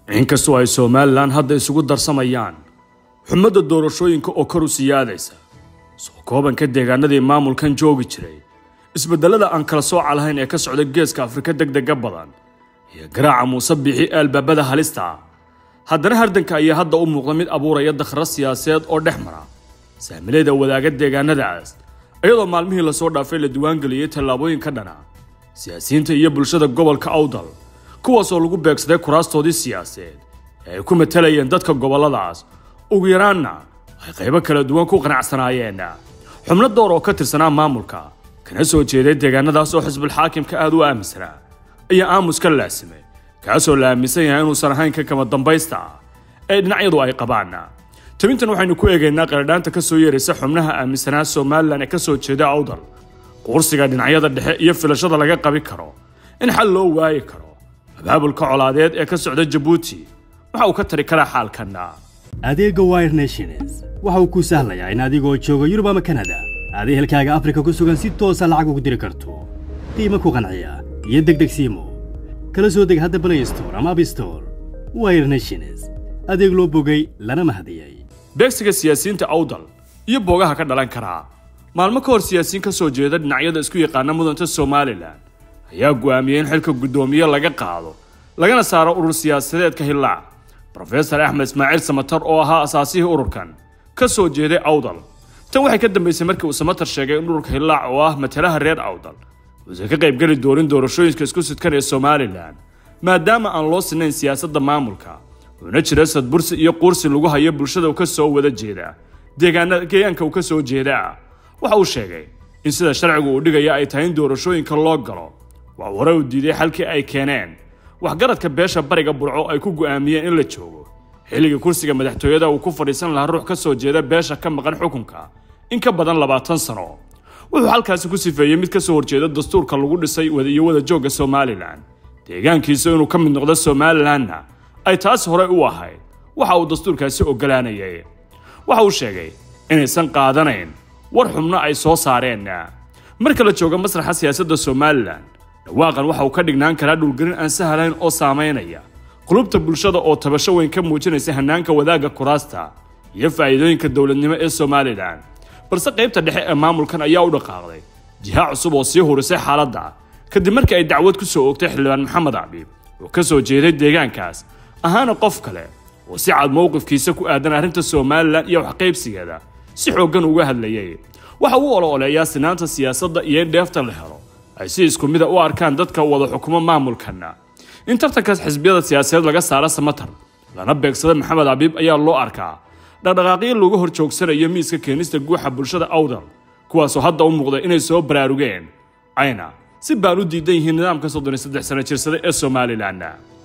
inkastoo ay somalilan hadda isugu darsamayaan xumadda doorashooyinka oo kor u siyaadaysa soo koobanka deegaanadii maamulkan joogi jiray isbedelada aan kala sooca lahayn ee ka socda geeska afrika degdega badan iyo garaaca muuse bixi albaabada halista ah haddana hardanka ayaa hadda u muuqda mid abuuraya dakhro siyaasadeed oo dhex mara saamilayda wadaaga deegaanadaas iyadoo maalmihii lasoo dhaafay la diiwaangeliyey tallaabooyin ka dhana siyaasiyiinta iyo bulshada gobolka awdal kuwaasoo lagu beegsaday kuraastoodii siyaasadeed ee ay ku matalayeen dadka gobolladaas ugu yaraanna ay qaybo kala duwan ku qanacsanaayeen xubno door oo ka tirsanaa maamulka kana soo jeeday deegaanadaas oo xisbulxaakimka aada u aaminsanaa ayaa aamus ka laasimay kaasoo la aaminsan yahay inuusan ahayn ka kama dambaysta ah ee dhinacyadu ay qabaan tabintan waxaynu ku eegaynaa qaradhaanta ka soo yeeraysa xubnaha aaminsanaa somalilan ee ka soo jeeda awdal qursiga dhinacyada dhexe iyo filashada laga qabi karo in xal loo waayi karo abaabulka colaadeed ee ka socda jabuuti waxa uu ka tari karaa xaalkanna adeegga wire nations waxa uu kuu sahlayaa in adigoo jooga yurub ama kanada aad ehelkaaga afrika ku sugan si toosa lacag ugu diri karto qiimo ku qanciya iyo degdeg siimo kala soo deg hadda play store ama abstore wire nations adeeg loo bogay lana mahadiyey beegsiga siyaasiyiinta awdal iyo boogaha ka dhalan karaa maalmo ka hor siyaasiyiin ka soo jeeda dhinacyada isku yaqaana mudanta somalilan ayaa go'aamiyey in xilka guddoomiye laga qaado lagana saaro urur siyaasadeedka hillaac rofesor axmed ismaaciil samatar oo ahaa asaasihii ururkan ka soo jeeday awdal tan waxay ka dambaysay markii uu samatar sheegay in ururka hillaac oo ah matalaha reer awdal uusan ka qaybgeli doonin doorashooyinka isku sidkan ee somalilan maadaama aan loo sinayn siyaasadda maamulka uuna jira sadbursi iyo quursi lagu hayo bulshada ka soo wada jeeda deegaanka uu ka soo jeeda waxa uu sheegay in sida sharcigu uu dhigaya ay tahay in doorashooyinka loo galo waa hore uu diiday xalkii ay keeneen waxgaradka beesha bariga burco ay ku go'aamiyeen in la joogo xilligii kursiga madaxtooyada uu ku fadhiisan lahaa ruux ka soo jeeda beesha ka maqan xukunka in ka badan labaatan sano wuxuu halkaasi ku sifeeyey mid ka soo horjeeda dastuurka lagu dhisay iyo wada joogga somalilan deegaankiisa inuu ka mid noqdo somalilanna ay taas horey u ahayd waxa uu dastuurkaasi ogolaanayay waxa uu sheegay inaysan qaadanayn war xubno ay soo saareen marka la joogo masraxa siyaasadda somalilan dhawaaqan waxa uu ka dhignaan karaa dhulgelin aan sahlayn oo saamaynaya qulubta bulshada oo tabasho weyn ka muujinaysa hanaanka wadaagga kuraasta iyo faa'iidooyinka dowladnimo ee somalilan balse qaybta dhexe ee maamulkan ayaa u dhaqaaqday jiha cusub oo sii hurisay xaaladda kadib markii ay dacwad ku soo oogtay xildhibaan maxamed cabiib oo ka soo jeeday deegaankaas ahaana qof kale oo si cad mowqifkiisa ku aadan arrinta somalilan iyo waxqaybsigeeda si xooggan uga hadlayay waxa uu olo-oleeyaa sinaanta siyaasadda iyo in dheefta la helo ay si isku mida u arkaan dadka wada xukumo maamulkanna in tartankaas xisbiyada siyaasadeed laga saaro samatar lana beegsada maxamed cabiib ayaa loo arkaa dhaqdhaqaaqyo looga hor joogsanayo miiska keenista guuxa bulshada awdal kuwaasoo hadda u muuqda inay soo baraarugeen ayna si baan u diidan yihiin nidaamka soddon iyo saddex sano jirsada ee somalilan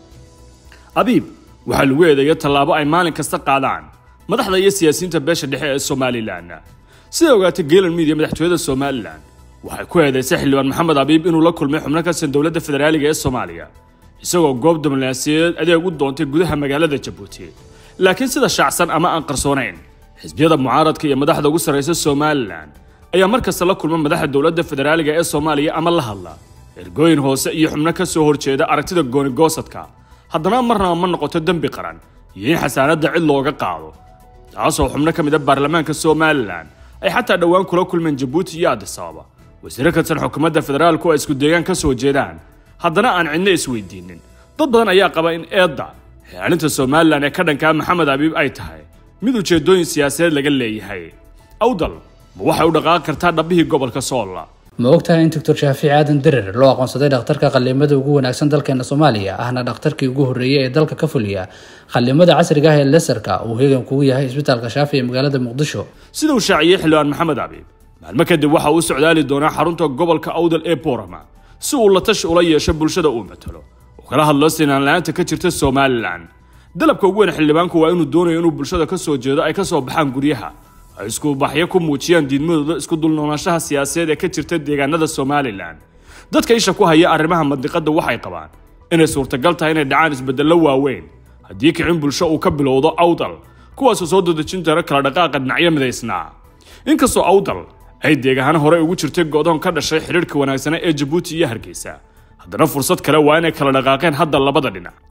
abiib waxaa lagu eedeeya tallaabo ay maalin kasta qaadaan madaxda iyo siyaasiyiinta beesha dhexe ee somalilan sida ogaatay geelan miidiya madaxtooyada somalilan waxay ku eedaysay xildhibaan maxamed abiib inuu la kulmay xubno ka tirsan dowladda federaaliga ee soomaaliya isagoo goob diblomaasiyadeed adeeg u doontay gudaha magaalada jabuuti laakiin sida shaacsan ama aan qarsoonayn xisbiyada mucaaradka iyo madaxda ugu sarraysa somalilan ayaa mar kasta la kulma madaxda dowladda federaaliga ee soomaaliya ama la hadla ergooyin hoose iyo xubno ka soo horjeeda aragtida goonigoosadka haddana marnaba ma noqoto dembi qaran iyo in xasaanadda cid looga qaado taasoo xubno ka mid a baarlamaanka somalilan ay xataa dhowaan kula kulmeen jabuuti iyo adisababa wasiiro ka tirsan xukuumadda federaalku ay isku deegaan ka soo jeedaan haddana aan cidna isweydiinin dad badan ayaa qaba in eedda xilaalinta somalilan ee ka dhankaa maxamed abiib ay tahay mid ujeedooyin siyaasadeed laga leeyahay awdal ma waxay u dhaqaaqi kartaa dhabbihii gobolka soolla ma ogtahay in doctor shaafici aadan derer loo aqoonsaday dhakhtarka qallimada ugu wanaagsan dalkeena soomaaliya ahna dhakhtarkii ugu horreeyey ee dalka ka fuliya qallimada casriga ah ee lesarka uu heegan kugu yahay isbitaalka shaafi ee magaalada muqdisho sida uu shaaciyey xildhibaan maxamed cabiib maalmo kadib waxa uu socdaali doonaa xarunta gobolka awdal ee boorama si uu la tashi ula yeesho bulshada uu matalo oo kala hadlo sinaan la-aanta ka jirta somalilan dalabka ugu weyn xildhibaanku waa inuu doonayo inuu bulshada ka soo jeedo ay ka soo baxaan guryaha ay iskubaxyo ku muujiyaan diidmadooda isku dulnoolaanshaha siyaasadeed ee ka jirta deegaanada somalilan dadka isha ku haya arrimaha mandiqadda waxay qabaan inay suurtagal tahay inay dhacaan isbedello waaweyn haddii kicin bulsho uu ka bilowdo awdal kuwaasoo soo dadejin jara kala dhaqaaqa dhinacyo midaysnaa inkastoo awdal ay deegaano hore ugu jirtay go'doon ka dhashay xidhiirhka wanaagsana ee jabuuti iyo hargeysa haddana fursad kale waa inay kala dhaqaaqeen hadda labada dhinac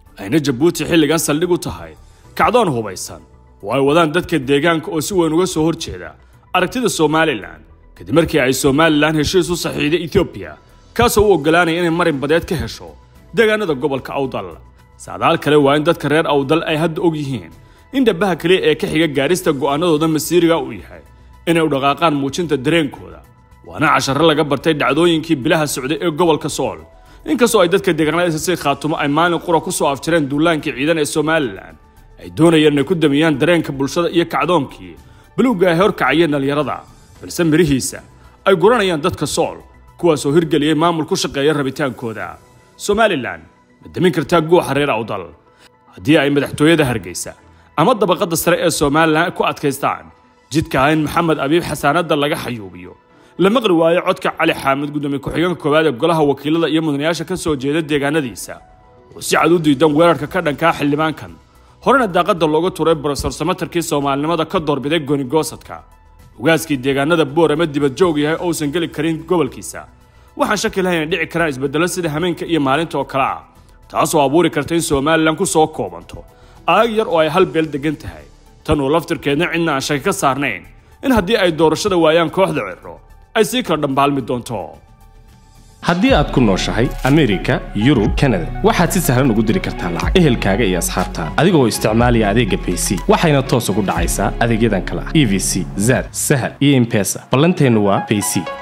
ayna jabuuti xilligan saldhig u tahay kacdoon hubaysan oo ay wadaan dadka deegaanka oo si weyn uga soo horjeeda aragtida somalilan kadib markii ay somalilan heshiis u saxiiday etoobiya kaasoo u oggolaanaya inay marin badeed ka hesho deegaanada gobolka awdal saadaal kale waa in dadka reer awdal ay hadda og yihiin in dhabaha kaliya ee ka xiga gaadhista go'aanadooda masiiriga uu yahay inay u dhaqaaqaan muujinta dareenkooda waana casharro laga bartay dhacdooyinkii bilaha socday ee gobolka sool inkastoo ay dadka deegaanada si khaatumo ay maalin qura ku soo afjireen duulaankii ciidan ee somalilan ay doonayeen inay ku damiyaan dareenka bulshada iyo kacdoonkii bilowga ay horkacayeen dhallinyarada balse mirihiisa ay guranayaan dadka sool kuwaasoo hirgeliyey maamul ku shaqeeya rabitaankooda somalilan ma damin kartaa guuxa reer awdal haddii ay madaxtooyada hargeysa ama dabaqadda sare ee somalilan ku adkaystaan jidka ah in maxamed abiib xasaanadda laga xayuubiyo la maqli waayo codka cali xaamid gudoomiye ku-xigeenka koowaad ee golaha wakiilada iyo mudanayaasha ka soo jeeda deegaanadiisa oo si cad u diidan weerarka ka dhankaa xildhibaankan horena daaqadda looga turay brofesor samatarkii soomaalinimada ka doorbiday goonigoosadka hogaaskii deegaanada boor ama dibadjoog yahay ousan geli karin gobolkiisa waxaan shaki lahayn inay dhici karaan isbeddello sida hameenka iyo maalinta oo kale ah taasoo abuuri karta in somalilan ku soo koobanto aag yar oo ay hal beel degan tahay tan oo laftirkeedna cidna aan shaki ka saarnayn in haddii ay doorashada waayaan kooxda cirro ay sii kala dhambaalmi doonto haddii aad ku nooshahay amerika yurub kanada waxaad si sahlan ugu diri kartaa lacag ehelkaaga iyo asxaabtaada adigoo isticmaalaya adeegga bayc waxayna toos ugu dhacaysaa adeegyadan kale ah e v c zad sahal iyo impesa ballanteennu waa bayc